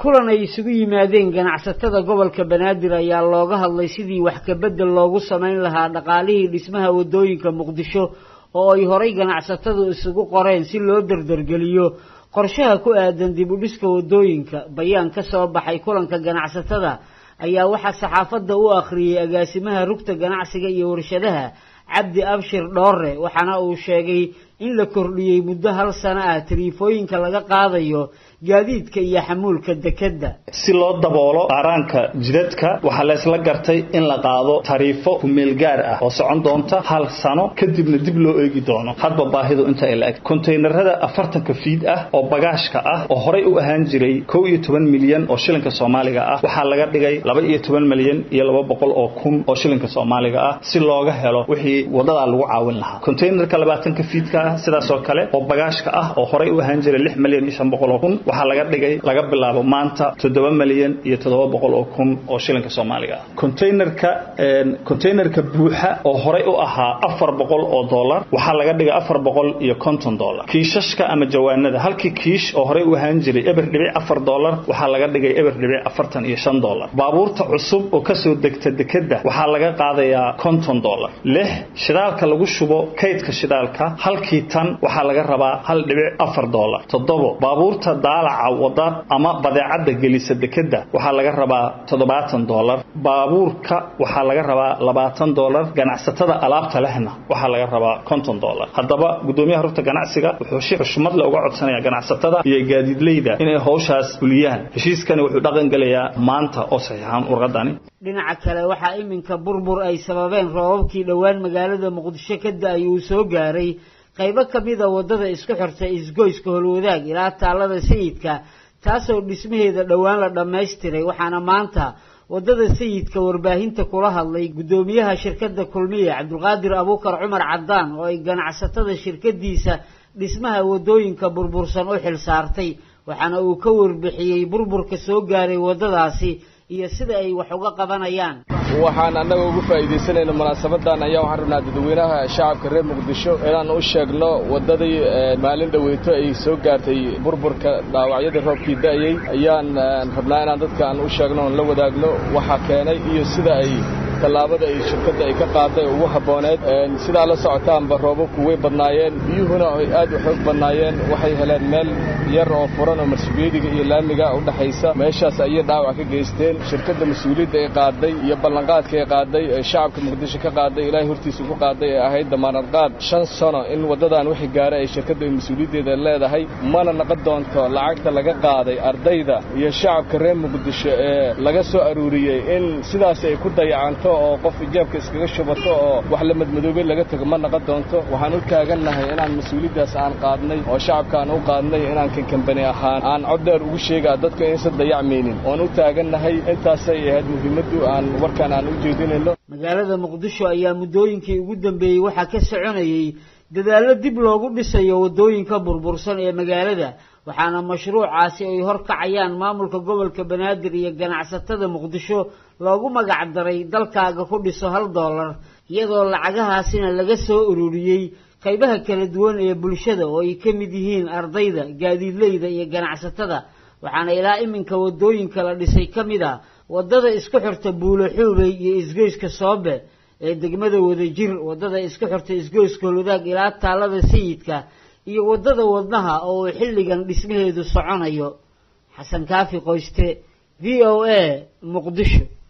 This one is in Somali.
kulan ay isugu yimaadeen ganacsatada gobolka banaadir ayaa looga hadlay sidii wax kabedel loogu samayn lahaa dhaqaalihii dhismaha waddooyinka muqdisho oo ay horay ganacsatadu isugu qoreen si loo dardargeliyo qorshaha ku aadan dib u dhiska waddooyinka bayaan ka soo baxay kulanka ganacsatada ayaa waxaa saxaafadda u akhriyey agaasimaha rugta ganacsiga iyo warshadaha cabdi abshir dhoore waxaana uu sheegay in la kordhiyey muddo hal sano ah tariifooyinka laga qaadayo gaadiidka iyo xamuulka dekedda si loo daboolo qaaraanka jidadka waxaa laysla gartay in la qaado tariifo kumeel gaar ah oo socon doonta hal sano kadibna dib loo eegi doono hadba baahidu inta ay la-eg konteynerada afartanka fiid ah oo bagaashka ah oo horay u ahaan jiray kow iyo toban milyan oo shilinka soomaaliga ah waxaa laga dhigay laba iyo toban milyan iyo laba boqol oo kun oo shilinka soomaaliga ah si looga helo wixii wadadaa lagu caawin lahaa konteynerka labaatanka fiidka ah sidaasoo kale oo bagaashka ah oo horay u ahaan jiray lix milyan iyo shan boqol oo kun waxaa laga dhigay laga bilaabo maanta toddoba milyan iyo toddoba boqol oo kun oo shilinka soomaaliga ah containerka containerka buuxa oo horay u ahaa afar boqol oo dollar waxaa laga dhigay afar boqol iyo konton dollar kiishashka ama jawaanada halkii kiish oo horay u ahaan jiray eber dhibic afar dollar waxaa laga dhigay eber dhibic afartan iyo shan dollar baabuurta cusub oo kasoo degta dekedda waxaa laga qaadayaa konton dollar lix shidaalka lagu shubo kaydka shidaalka halkii tan waxaa laga rabaa hal dhibic afar dollar toddobo baabuurta daalaca wada ama badeecadda gelisa dekedda waxaa laga rabaa toddobaatan dollar baabuurka waxaa laga rabaa labaatan dollar ganacsatada alaabta lehna waxaa laga rabaa konton dollar haddaba guddoomiyaha rugta ganacsiga wuxuu si xushmad le uga codsanaya ganacsatada iyo gaadiidleyda inay howshaas fuliyaan heshiiskani wuxuu dhaqan gelayaa maanta oo saxiixaan warqadani dhinaca kale waxaa iminka burbur ay sababeen roobabkii dhowaan magaalada muqdisho ka da-ay uu soo gaaray qaybo ka mida waddada isku xirta isgoyska holwadaag ilaa taallada sayidka taasoo dhismaheeda dhowaan la dhammaystiray waxaana maanta waddada sayidka warbaahinta kula hadlay guddoomiyaha shirkadda kulmiye cabdulqaadir abuukar cumar caddaan oo ay ganacsatada shirkadiisa dhismaha waddooyinka burbursan u xil saartay waxaana uu ka warbixiyey burburka soo gaaray waddadaasi iyo sida ay wax uga qabanayaan waxaan annaga ugu faa'iidaysanayna munaasabadan ayaa waxaan rabnaa dadweynaha shacabka reer muqdisho inaan u sheegno waddadii maalin dhoweyto ay soo gaartay burburka dhaawacyadii roobkii da'ayey ayaan rabnaa inaan dadka aan u sheegno oon la wadaagno waxaa keenay iyo sida ay tallaabada ay shirkadda ay ka qaaday ugu habbooneed sidaa la socotaanba roobabku way badnaayeen biyuhuna ay aad u xoog badnaayeen waxay heleen meel yar oo furan oo marsubeediga iyo laamiga u dhaxaysa meeshaas ayay dhaawac ka geysteen shirkadda mas-uuliyadda ay qaaday iyo ballanqaadka ay qaaday ee shacabka muqdisho ka qaaday ilaahay hortiisa ku qaaday ee ahayd damaanad qaad shan sano in waddadan wixii gaara ay shirkadda mas-uuliyaddeeda leedahay mana naqon doonto lacagta laga qaaday ardayda iyo shacabka reer muqdisho ee laga soo aruuriyey in sidaas ay ku dayacanto oo qof ijaabka iskaga shubato oo wax la madmadoobay laga tago ma naqon doonto waxaan u taagannahay inaan mas-uuliyaddaas aan qaadnay oo shacabkaan u qaadnay inaan kankambani ahaan aan cod dheer ugu sheegaa dadka inaysan dayacmaynin oon u taagannahay intaasay ahayd muhiimaddu aan warkaan aan u jeedinayno magaalada muqdisho ayaa muddooyinkii ugu dambeeyey waxaa ka soconayey dadaallo dib loogu dhisayo waddooyinka burbursan ee magaalada waxaana mashruucaasi ay hor kacayaan maamulka gobolka banaadir iyo ganacsatada muqdisho loogu magac daray dalkaaga ku dhiso hal dollar iyadoo lacagahaasina laga soo ururiyey qaybaha kala duwan ee bulshada oo ay ka mid yihiin ardayda gaadiidleyda iyo ganacsatada waxaana ilaa iminka waddooyinka la dhisay ka mid a waddada isku xirta buulo xuubey iyo isgoyska soobe ee degmada wadajir waddada isku xirta isgoyska holwadaag ilaa taallada sayidka iyo waddada wadnaha oo uu xilligan dhismaheedu soconayo xasan kaafi qoyste v o a muqdisho